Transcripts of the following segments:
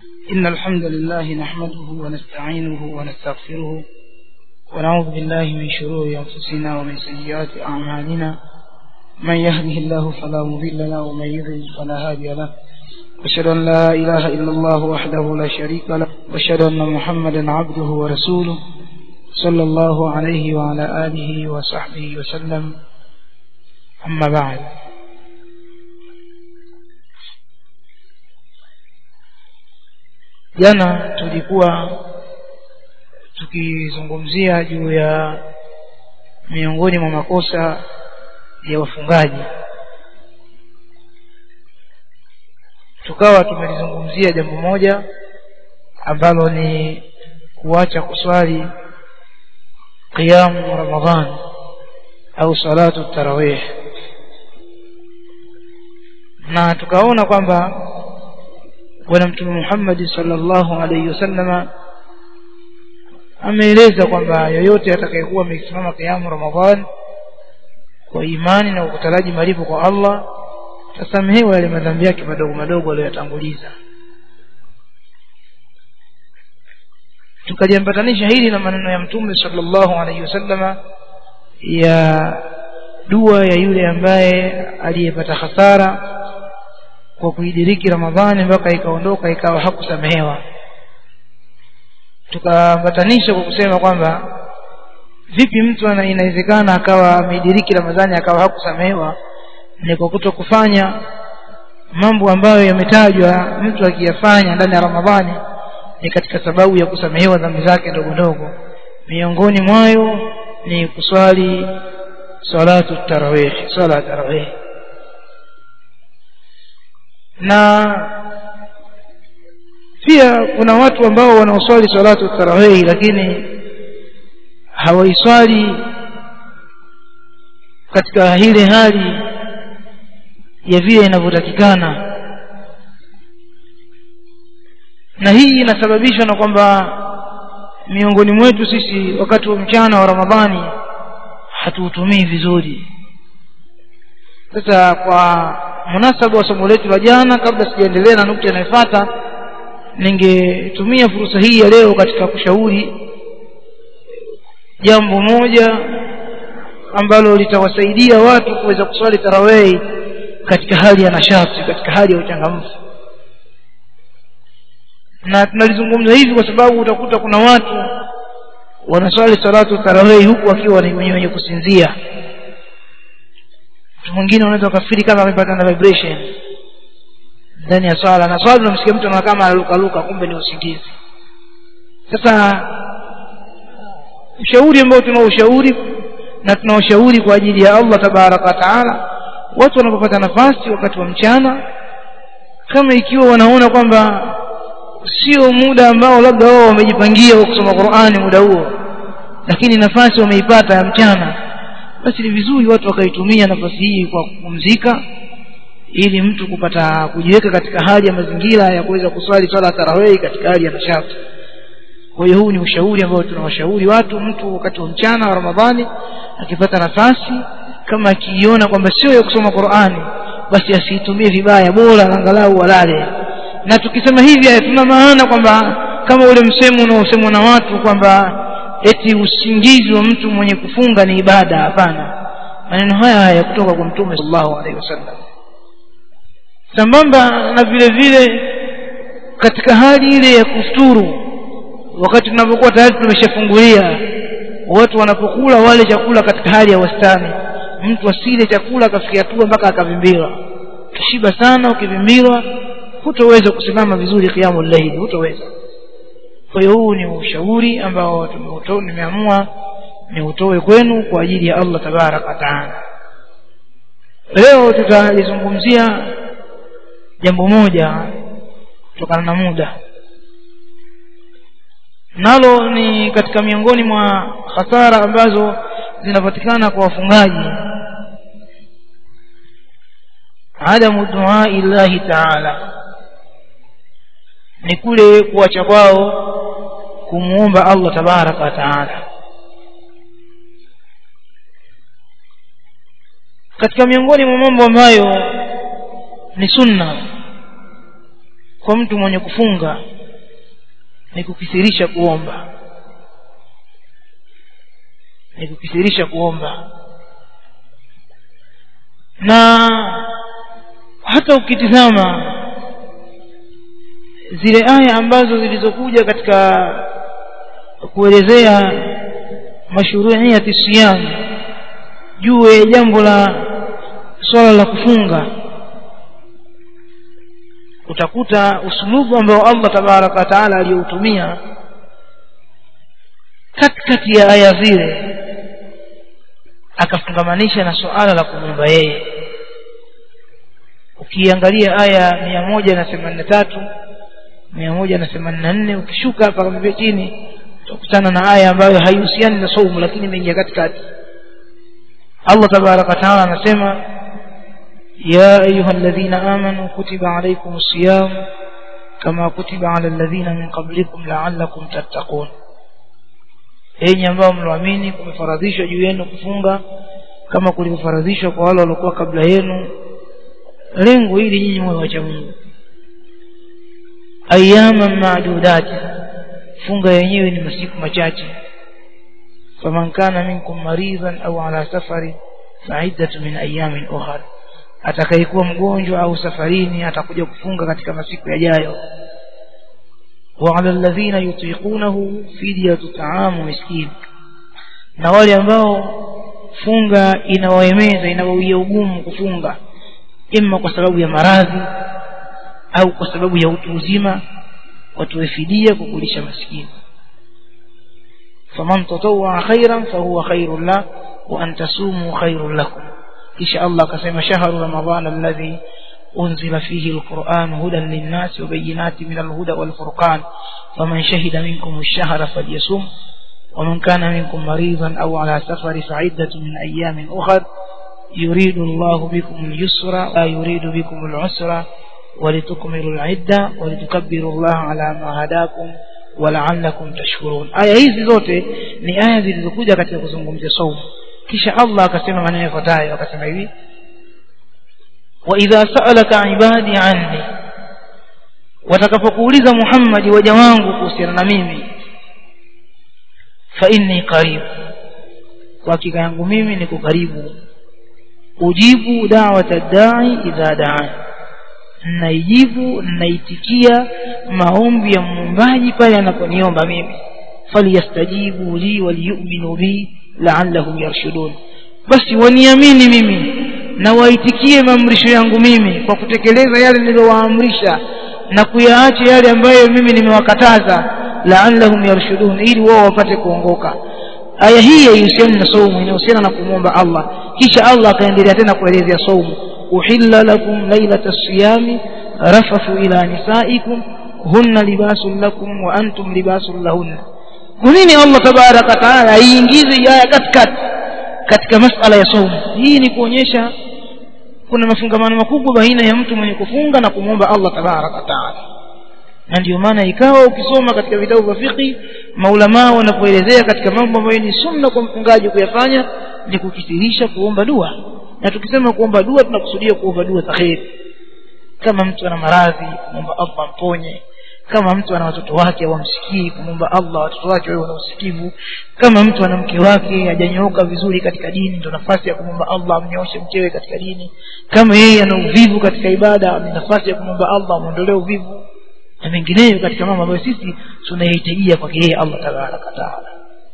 إن الحمد لله نحمده ونستعينه ونستغفره ونعوذ بالله من شرور أنفسنا ومن سيئات أعمالنا من يهده الله فلا مضل له ومن يضلل فلا هادي له واشهد ان لا اله الا الله وحده لا شريك له واشهد ان محمدا عبده ورسوله صلى الله عليه وعلى اله وصحبه وسلم اما بعد jana tulikuwa tukizungumzia juu ya miongoni mwa makosa ya wafungaji tukawa tumelizungumzia jambo moja ambalo ni kuacha kuswali qiyamu ramadhan au salatu tarawih na tukaona kwamba bwana mtume Muhammad sallallahu alaihi wasallama ameeleza kwamba yoyote atakayekuwa amesimama qiyamu ramadhan kwa imani na kutaraji malipo kwa Allah tasamehewa yale madhambi yake madogo madogo aliyoyatanguliza tukajambatanisha hili na maneno ya mtume sallallahu alaihi wasallama ya dua ya yule ambaye aliyepata hasara kwa kuidiriki ramadhani mpaka ikaondoka ikawa hakusamehewa tukambatanisha kwa kusema kwamba vipi mtu inawezekana akawa ameidiriki ramadhani akawa hakusamehewa ni kwa kuto kufanya mambo ambayo yametajwa mtu akiyafanya ndani ya ramadhani ni katika sababu ya kusamehewa dhambi zake ndogo ndogo miongoni mwayo ni kuswali salatu tarawih swala tarawih na pia kuna watu ambao wanaoswali salatu tarawih lakini hawaiswali katika ile hali ya vile inavyotakikana na hii inasababishwa na kwamba miongoni mwetu sisi wakati wa mchana wa ramadhani hatuutumii vizuri sasa kwa munasaba wa somo letu la jana kabla sijaendelea na nukta inayofuata ningetumia fursa hii ya leo katika kushauri jambo moja ambalo litawasaidia watu kuweza kuswali tarawih katika hali ya nashati katika hali ya uchangamfu na tunalizungumza hivi kwa sababu utakuta kuna watu wanaswali salatu tarawih huku wakiwa ni wenye kusinzia mtu mwingine unaweza ukafiri kama amepata na vibration ndani ya swala na swala unamsikia mtu anaona kama analukaluka kumbe ni usingizi sasa ushauri ambao tunaushauri na tunaoshauri kwa ajili ya Allah tabaraka wa taala watu wanapopata nafasi wakati wa mchana kama ikiwa wanaona kwamba sio muda ambao labda wao wamejipangia wa kusoma Qur'ani muda huo lakini nafasi wameipata ya mchana basi ni vizuri watu wakaitumia nafasi hii kwa kupumzika ili mtu kupata kujiweka katika hali ya mazingira ya kuweza kuswali swala tarawih katika hali ya nashati kwa hiyo huu ni ushauri ambao tunawashauri watu mtu wakati wa mchana wa Ramadhani akipata nafasi kama akiiona kwamba sio ya kusoma Qur'ani basi asiitumie vibaya bora angalau walale na tukisema hivi hatuna maana kwamba kama ule msemo unaosemwa na watu kwamba eti usingizi wa mtu mwenye kufunga ni ibada hapana maneno haya haya kutoka kwa mtume sallallahu alaihi wasallam sambamba na vile vile katika hali ile ya kufuturu wakati tunapokuwa tayari tumeshafungulia watu wanapokula wale chakula katika hali ya wastani mtu asile chakula akafikia hatua mpaka akavimbiwa kishiba sana ukivimbiwa hutoweza kusimama vizuri kiamu layli hutoweza kwa hiyo huu ni ushauri ambao tumeutoa nimeamua niutoe kwenu kwa ajili ya Allah tabaraka wa taala leo tutalizungumzia jambo moja kutokana na muda nalo ni katika miongoni mwa hasara ambazo zinapatikana kwa wafungaji adamu duaa illahi taala ni kule kuacha kwao kumuomba Allah tabaraka wa taala katika miongoni mwa mambo ambayo ni sunna kwa mtu mwenye kufunga ni kukithirisha kuomba ni kukithirisha kuomba na hata ukitizama zile aya ambazo zilizokuja katika kuelezea mashruiyati siyam juu ya jambo la swala la kufunga utakuta usulubu ambao Allah tabaraka wa taala aliyoutumia katikati ya aya zile akafungamanisha na suala la kumwomba yeye ukiangalia aya mia moja na themanini na tatu mia moja na themanini na nne ukishuka hapa kama chini utakutana na aya ambayo haihusiani na saumu lakini imeingia katikati Allah tabaraka wa taala anasema يا أيها الذين آمنوا كتب عليكم الصيام كما كتب على الذين من قبلكم لعلكم تتقون enyi ambao mloamini kumefaradhishwa juu yenu kufunga kama kulivyofaradhishwa kwa wale waliokuwa kabla yenu lengo hili nyinyi mwe wacha Mungu ayama maadudati funga yenyewe ni masiku machache faman kana minkum maridhan au ala safari fa'iddatu min ayamin ukhra atakayekuwa mgonjwa au safarini atakuja kufunga katika masiku yajayo wa ala alladhina yutiqunahu fidyatu ta'amu miskin na wale ambao funga inawaemeza inawawia ugumu kufunga imma kwa sababu ya maradhi au kwa sababu ya utu uzima watoe fidia kukulisha maskini faman tatawwa khairan fahuwa khairun la wa an tasumu khairun lakum kisha Allah akasema shahru ramadhana alladhi unzila fihi alquran hudan linnas wa bayyinatin min alhuda wal furqan faman shahida minkum ash-shahra falyasum ومن كان منكم مريضا أو على سفر فعدة من أيام أخر يريد الله بكم اليسر لا يريد بكم العسر ولتكملوا العدة ولتكبروا الله على ما هداكم ولعلكم تشكرون aya hizi zote ni aya zilizokuja katika kuzungumzia saumu kisha Allah akasema maneno yafuatayo akasema hivi wa idha sa'alaka ibadi anni watakapokuuliza Muhammad waja wangu kuhusiana na mimi fa inni qarib kwa hakika yangu mimi niko karibu ujibu da'wata da'i idha da'an naijibu naitikia maombi ya muombaji pale anaponiomba mimi falyastajibu li waliyu'minu bi la'allahum yarshudun basi waniamini mimi na waitikie maamrisho yangu mimi kwa kutekeleza yale niliyowaamrisha na kuyaacha yale ambayo mimi nimewakataza la'allahum yarshudun ili wao wapate kuongoka aya hii haihusiani na saumu inahusiana na kumwomba Allah kisha Allah akaendelea tena kuelezea saumu uhilla lakum lailata siyami rafathu ila nisaikum hunna libasun lakum wa antum libasun lahunna kwa nini Allah tabaraka taala aiingize aya katikati katika masala ya saumu hii ni kuonyesha kuna mafungamano makubwa baina ya mtu mwenye kufunga na kumwomba Allah tabaraka taala na ndio maana ikawa ukisoma katika vitabu vya fiqh maulama wanapoelezea katika mambo ambayo ni sunna kwa mfungaji kuyafanya ni kukithirisha kuomba dua na tukisema kuomba dua tunakusudia kuomba dua za kheri kama mtu ana maradhi kumwomba Allah mponye kama mtu ana watoto wake hawamsikii kumwomba Allah watoto wake wawe wana usikivu kama mtu ana mke wake hajanyooka vizuri katika dini ndio nafasi ya kumwomba Allah amnyooshe mkewe katika dini kama yeye ana uvivu katika ibada ni nafasi ya kumwomba Allah amuondolee uvivu na mengineyo katika mambo ambayo sisi tunayahitajia kwake yeye Allah tabaraka taala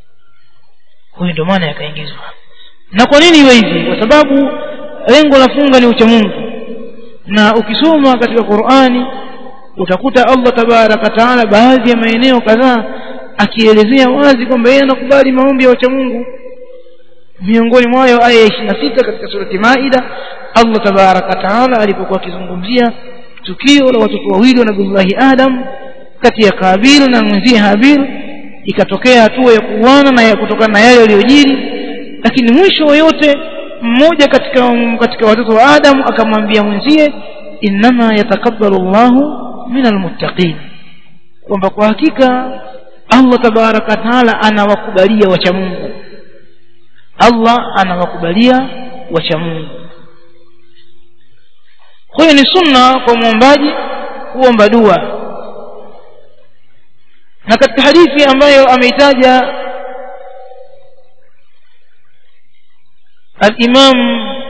huyo ndio maana yakaingizwa na kwa nini iwe hivi kwa sababu lengo la funga ni uchamungu na ukisoma katika Qur'ani utakuta Allah tabaraka taala baadhi ya maeneo kadhaa akielezea wazi kwamba yeye anakubali maombi ya wachamungu miongoni mwayo aya ya 26 katika surati Maida Allah tabaraka taala alipokuwa akizungumzia tukio la watoto wawili wa Nabii Adam kati ya Kabil na mwenzie Habil ikatokea hatua ya kuuana na ya kutokana na yale yaliyojiri lakini mwisho wa yote mmoja katika katika watoto wa Adam akamwambia mwenzie innama yatakabbalu Allahu minal muttaqin kwamba kwa hakika Allah tabaraka taala anawakubalia wacha Mungu Allah anawakubalia wacha Mungu kwa hiyo ni sunna kwa muombaji kuomba dua na katika hadithi ambayo ameitaja al-Imam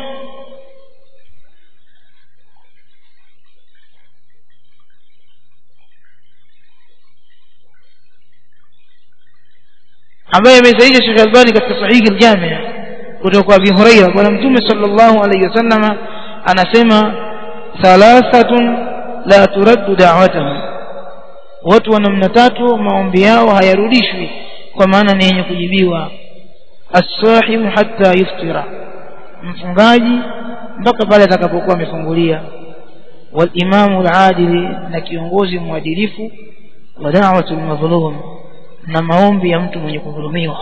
ambaye amesahihisha Sheikh Albani katika sahihi al-Jami' kutoka kwa Abi Hurairah bwana Mtume sallallahu alayhi wasallam anasema thalathatun la turaddu da'watuhum watu wa namna tatu maombi yao hayarudishwi kwa maana ni yenye kujibiwa as-sahim hatta yuftira mfungaji mpaka pale atakapokuwa amefungulia wal imamu al-adili na kiongozi mwadilifu wa da'watul madhlum na maombi ya mtu mwenye kudhulumiwa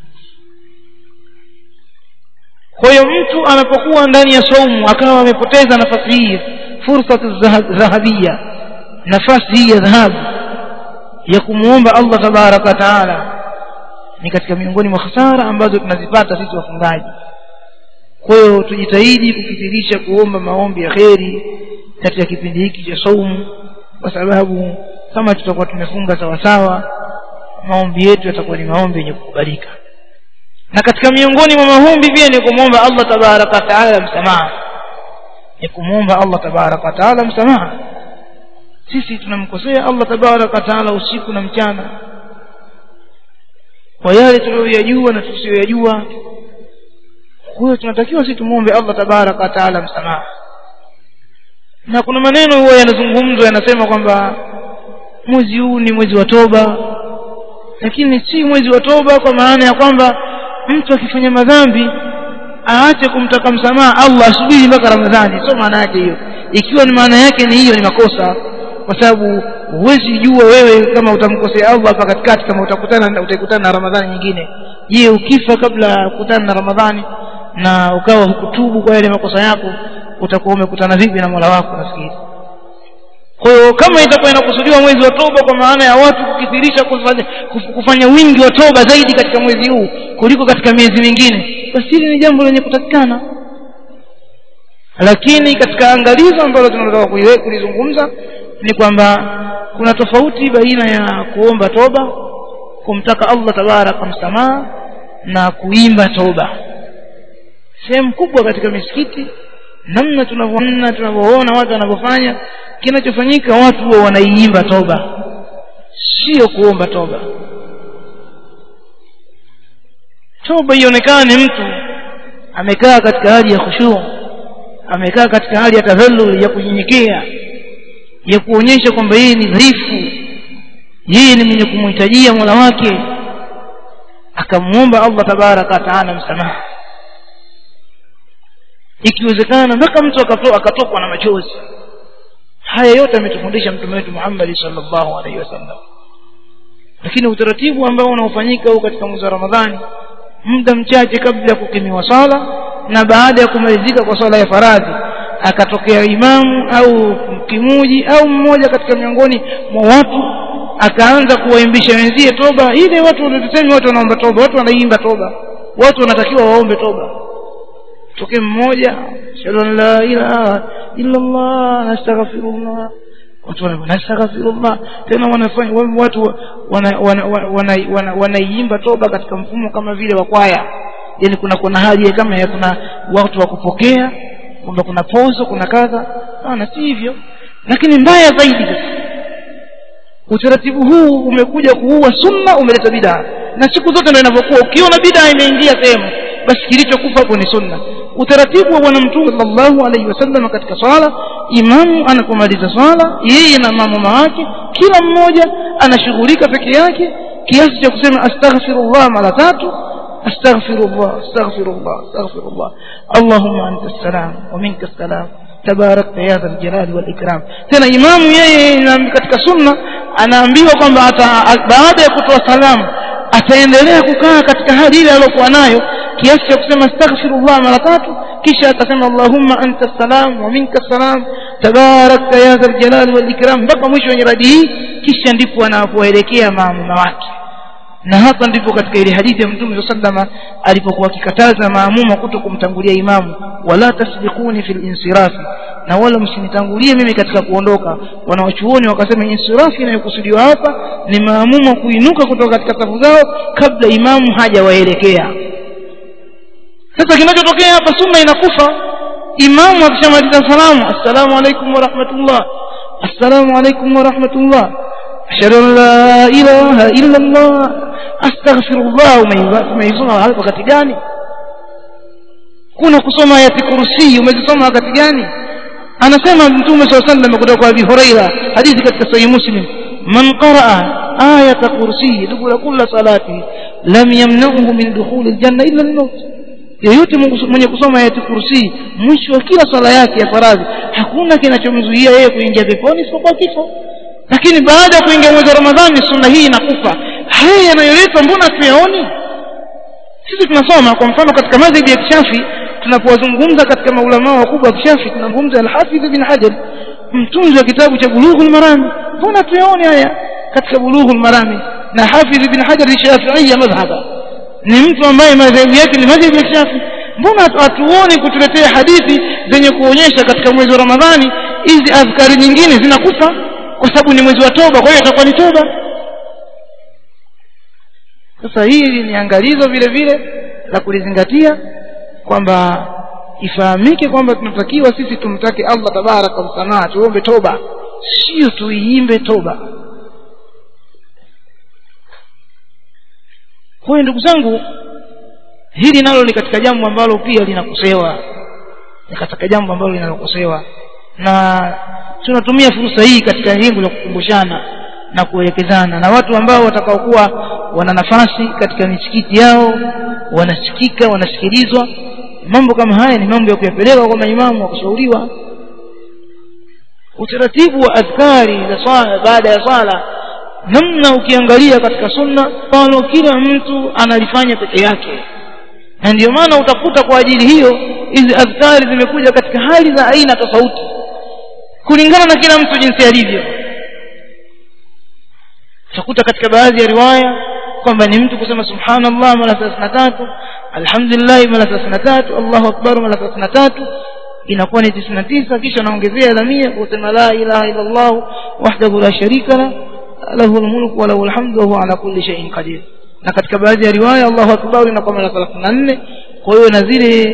kwa hiyo mtu anapokuwa ndani ya saumu akawa amepoteza nafasi hii fursa dhahabia nafasi hii ya dhahabu ya kumuomba Allah tabaraka taala ni katika miongoni mwa hasara ambazo tunazipata sisi wafungaji kwa hiyo tujitahidi kukithirisha kuomba maombi ya kheri katika kipindi hiki cha saumu kwa sababu kama tutakuwa tumefunga sawasawa maombi yetu yatakuwa ni maombi yenye kukubalika na katika miongoni mwa maombi pia ni kumwomba Allah tabaraka taala msamaha ni kumwomba Allah tabaraka taala msamaha sisi tunamkosea Allah tabaraka taala usiku na mchana kwa yale tuliyoyajua na tusiyoyajua kwa hiyo tunatakiwa sisi tumwombe Allah tabaraka taala msamaha na kuna maneno huwa yanazungumzwa yanasema kwamba mwezi huu ni mwezi wa toba lakini si mwezi wa toba kwa maana ya kwamba mtu akifanya madhambi aache kumtaka msamaha Allah asubiri mpaka Ramadhani sio maana yake hiyo ikiwa ni maana yake ni hiyo ni makosa kwa sababu huwezi jua wewe kama utamkosea Allah hapa katikati kama utakutana utakutana na Ramadhani nyingine je ukifa kabla ya kukutana na Ramadhani na ukawa hukutubu kwa yale makosa yako utakuwa umekutana vipi na Mola wako nafikiri kwa hiyo kama itakuwa inakusudiwa mwezi wa toba kwa maana ya watu kukithirisha kufanya, kufanya wingi wa toba zaidi katika mwezi huu kuliko katika miezi mingine basi hili ni jambo lenye kutakikana lakini katika angalizo ambalo tunataka kulizungumza ni kwamba kuna tofauti baina ya kuomba toba kumtaka Allah tabaraka msamaha na kuimba toba sehemu kubwa katika misikiti namna tunavyoona tunavyoona watu wanavyofanya kinachofanyika watu huwa wanaiimba toba sio kuomba toba toba ionekane mtu amekaa katika hali ya khushuu amekaa katika hali ya tadhallul ya kunyenyekea ya kuonyesha kwamba yeye ni dhaifu yeye ni mwenye kumhitajia Mola wake akamuomba Allah tabaraka taala msamaha ikiwezekana mpaka mtu akatokwa na machozi haya yote ametufundisha mtume wetu Muhammad sallallahu alaihi wasallam lakini utaratibu ambao unaofanyika huu katika mwezi wa Ramadhani muda mchache kabla ya kukimiwa swala na baada ya kumalizika kwa swala ya faradhi akatokea imamu au kimuji au mmoja katika miongoni mwa watu akaanza kuwaimbisha wenzie toba ile watu wanatusemi watu wanaomba toba watu wanaimba toba watu wanatakiwa waombe toba tokee mmoja shalla la ilaha illa Allah nastaghfirullah watu wanastaghfirullah tena wanafanya watu wanaiimba wana, toba katika mfumo kama vile wa kwaya yani kuna kuna haja kama ya kuna watu wa kupokea kwamba kuna pozo kuna kadha na si hivyo lakini mbaya zaidi utaratibu huu umekuja kuua sunna umeleta bid'a na siku zote ndio inavyokuwa ukiona bid'a imeingia sehemu basi kilichokufa hapo ni sunna utaratibu wa bwana mtume sallallahu alaihi wasallam katika swala imamu anapomaliza swala yeye na mamuma wake kila mmoja anashughulika peke yake kiasi cha kusema astaghfirullah mara tatu astaghfirullah astaghfirullah astaghfirullah allahumma anta salam wa minka salam tabarakta ya dhal jalali wal ikram tena imamu yeye katika sunna anaambiwa kwamba baada ya kutoa salamu ataendelea kukaa katika hali ile aliyokuwa nayo kiasi cha kusema astaghfirullah mara tatu kisha akasema allahumma anta salam wa minka salam tabarakta ya dhal jalali wal ikram mpaka mwisho wa nyiradi hii kisha ndipo anapoelekea maamuma wake na hapa ndipo katika ile hadithi ya mtume sallama alipokuwa akikataza maamuma kuto kumtangulia imamu wala tasbiquni fil insirafi na wala msinitangulie mimi katika kuondoka wanawachuoni wakasema insirafi inayokusudiwa hapa ni maamuma kuinuka kutoka katika safu zao kabla imamu hajawaelekea sasa kinachotokea hapa sunna inakufa imamu akishamaliza salamu assalamu alaikum warahmatullah assalamu alaikum warahmatullah ashhadu an la ilaha illa allah astaghfirullah umeisoma wakati gani kuna kusoma ayati kursi umezisoma wakati gani anasema mtume saa sallam kutoka kwa abi huraira hadithi katika sahih muslim man qaraa ayata kursi dubura kulla salati lam yamnauhu min dukhuli aljanna illa almaut yeyote mwenye kusoma ayati kursi mwisho wa kila sala yake ya faradhi hakuna kinachomzuia yeye kuingia peponi isipokuwa kifo lakini baada ya kuingia mwezi wa ramadhani sunna hii inakufa haya yanayoletwa mbona tuyaoni sisi tunasoma kwa mfano katika madhhabi ya kishafi tunapowazungumza katika maulamaa wakubwa wa kishafi tunazungumza al-Hafidh bin Hajar mtunzi wa kitabu cha Bulughul Marami mbona tuyaone haya katika Bulughul Marami na Hafidh bin Hajar ni Shafi'i madhhaba ni mtu ambaye madhehebu yake ni madhehebu ya kishafi mbona hatuoni kutuletea hadithi zenye kuonyesha katika mwezi wa Ramadhani hizi adhkari nyingine zinakufa kwa sababu ni mwezi wa toba kwa hiyo itakuwa ni toba sasa hili ni angalizo vile vile la kulizingatia kwamba ifahamike kwamba tunatakiwa sisi tumtake Allah tabaraka msamaha tuombe toba sio tuiimbe toba kwa hiyo ndugu zangu hili nalo ni katika jambo ambalo pia linakosewa ni katika jambo ambalo linalokosewa na tunatumia fursa hii katika lengo la kukumbushana na kuelekezana na watu ambao watakaokuwa wana nafasi katika misikiti yao wanasikika wanasikilizwa mambo kama haya ni mambo ya kuyapeleka kwa maimamu wa kushauriwa utaratibu wa adhkari za swala baada ya swala namna ukiangalia katika sunna palo kila mtu analifanya peke yake na ndio maana utakuta kwa ajili hiyo hizi adhkari zimekuja katika hali za aina tofauti kulingana na kila mtu jinsi alivyo utakuta katika baadhi ya riwaya kwamba ni mtu kusema subhanallah mara 33 alhamdulillah mara 33 Allahu akbar mara 33 inakuwa ni 99 kisha naongezea dhamia kusema la ilaha illa Allah wahdahu la sharika la lahu almulku wa lahu alhamdu wa huwa ala kulli shay'in qadir na katika baadhi ya riwaya Allahu akbar inakuwa mara 34 kwa hiyo na zile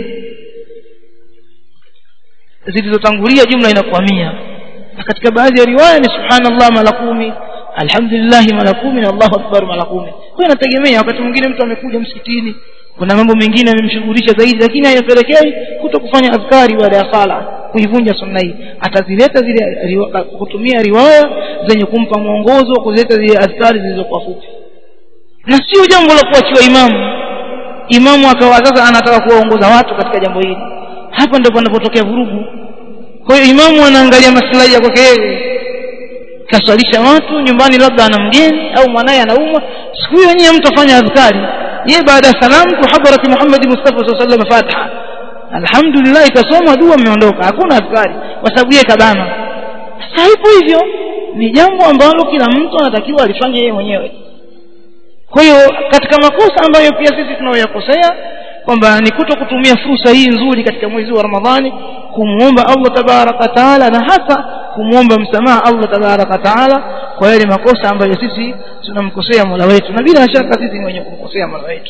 zilizotangulia jumla inakuwa 100 na katika baadhi ya riwaya ni subhanallah mara 10 alhamdulillah mara 10 na Allahu akbar mara 10 kwa inategemea wakati mwingine mtu amekuja msikitini kuna mambo mengine yamemshughulisha zaidi lakini hayapelekei kuto kufanya adhkari baada ya sala kuivunja sunna hii atazileta zile riwa, kutumia riwaya zenye kumpa mwongozo wa kuzileta zile adhkari zilizokuwa fupi na sio jambo la kuachiwa imamu imamu akawa sasa anataka kuwaongoza watu katika jambo hili hapa ndipo panapotokea vurugu kwa hiyo imamu anaangalia maslahi ya kwake yeye kaswalisha watu nyumbani labda ana mgeni au mwanaye anaumwa siku hiyo nyinyi mtafanya adhkari yeye baada ya salamu tu hadarati Muhammad Mustafa sallallahu alaihi wasallam Fatiha alhamdulillah ikasomwa dua mmeondoka hakuna adhkari kwa sababu yeye kabana sasa hivyo hivyo ni jambo ambalo kila mtu anatakiwa alifanye yeye mwenyewe kwa hiyo katika makosa ambayo pia sisi tunayoyakosea kwamba ni kuto kutumia fursa hii nzuri katika mwezi wa Ramadhani kumuomba Allah tabaraka taala na hasa kumuomba msamaha Allah tabaraka taala kwa yale makosa ambayo sisi tunamkosea Mola wetu na bila shaka sisi ni wenye kumkosea Mola wetu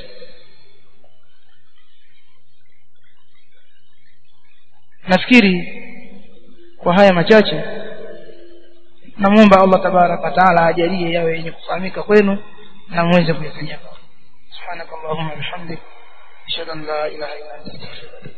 nafikiri kwa haya machache namuomba Allah tabaraka taala ajalie yawe yenye kufahamika kwenu na muweze kuyafanyia subhanakallahumma bihamdik ashhadu an la ilaha illa anta astaghfiruka